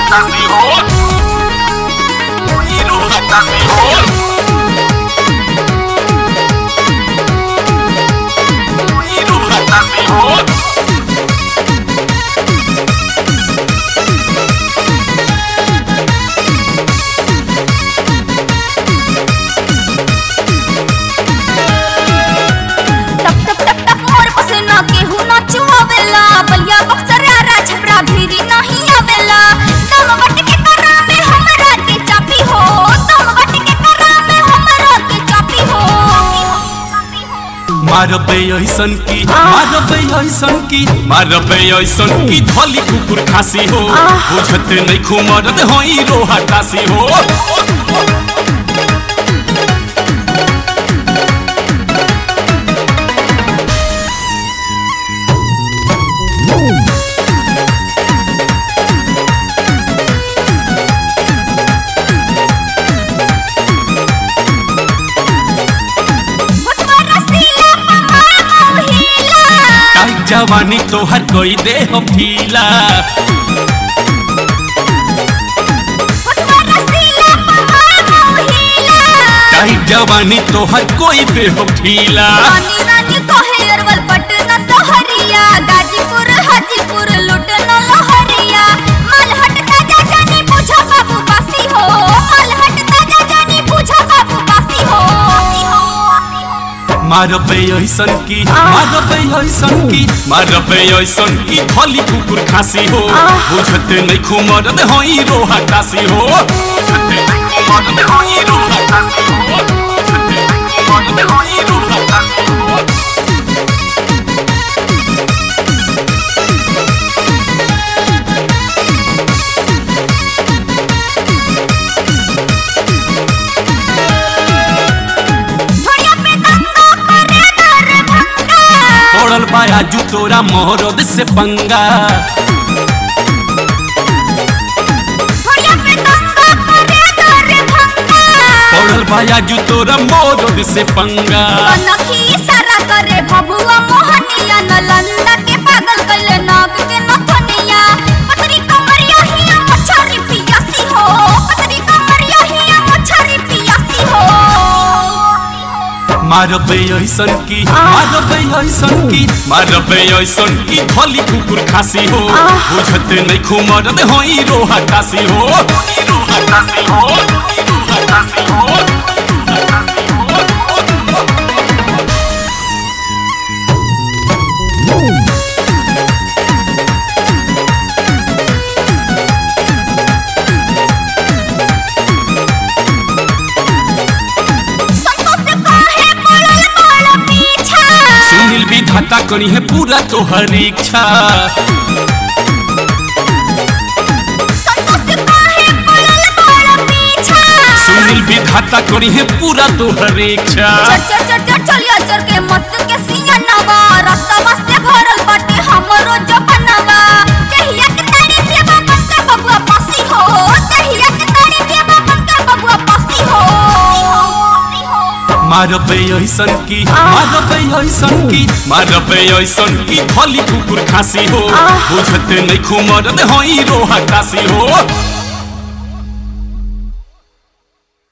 hatazi ho Iru hatazi ho Iru hatazi ho टप टप टप टप मोर पसीना केहू ना चुआवेला बलिया बक्सर यारा छपरा भीरी नहीं आवेला दम बट के करा में हमरा के चापी हो दम बट के करा में हमरा के चापी हो मारबे ऐसन की मारबे ऐसन की मारबे ऐसन की धली कुकुर खासी हो बुझत नहीं खुमरद होई रोहा तासी हो मुतवा रसीला पमार मोहिला टाइट जवानी तोहर कोई दे हो फीला मुतवा रसीला पमार मोहिला टाइट जवानी तोहर कोई दे हो फीला रानी रानी कहे अरवल पटना सहरिया गाजीपुर हाजीपुर लुटना लहरिया मालहट ताजा जानी पूछा बाबू बासी हो मालहट ताजा जानी पूछा बाबू बासी हो मारबे ऐसन की मारबे ऐसन की मारबे ऐसन की धली कुकुर खासी हो बुझत नहीं खुमरद होई रोहा तासी हो बुझत नहीं खुमरद होई रोहा तासी हो बुझत नहीं खुमरद होई रोहा तासी हो थोड़िया पे दंगा करे दर भंगा पड़ल बाया जू तोरा मोहरद से पंगा थोड़िया पे दंगा करे दर भंगा पड़ल बाया जू तोरा मोहरद से पंगा कनखी इशारा करे भभुआ मोहनिया नलंदा के पागल कले नाग के नथनिया पतरी कमरिया हिया मछरी पियासी हो पतरी कमरिया हिया मछरी पियासी हो मारबे ऐसन की मारबे ऐसन की मारबे ऐसन की धली कुकुर खासी हो बुझत नहीं खुमरद होई रोहा तासी हो रोहा तासी हो रोहा तासी हो संतोष काहे पड़ल बड़ पीछा सुनील विधाता करी है पूरा तोहर इच्छा संतोष काहे पड़ल बड़ पीछा सुनील विधाता करी है पूरा तोहर इच्छा चर चर चर चर चलिया चर के मत के सिया नवा रस्तवा से भरल बाटे हमरो जपनवा कहिया के ताड़ी पे बापन के बबुआ पासी हो कहिया के ताड़ी पे बापन के बबुआ पासी हो मारबे ऐसन की मारबे ऐसन की मारबे ऐसन की धली कुकुर खासी हो बुझत नहीं खुमरद होई रोहा तासी हो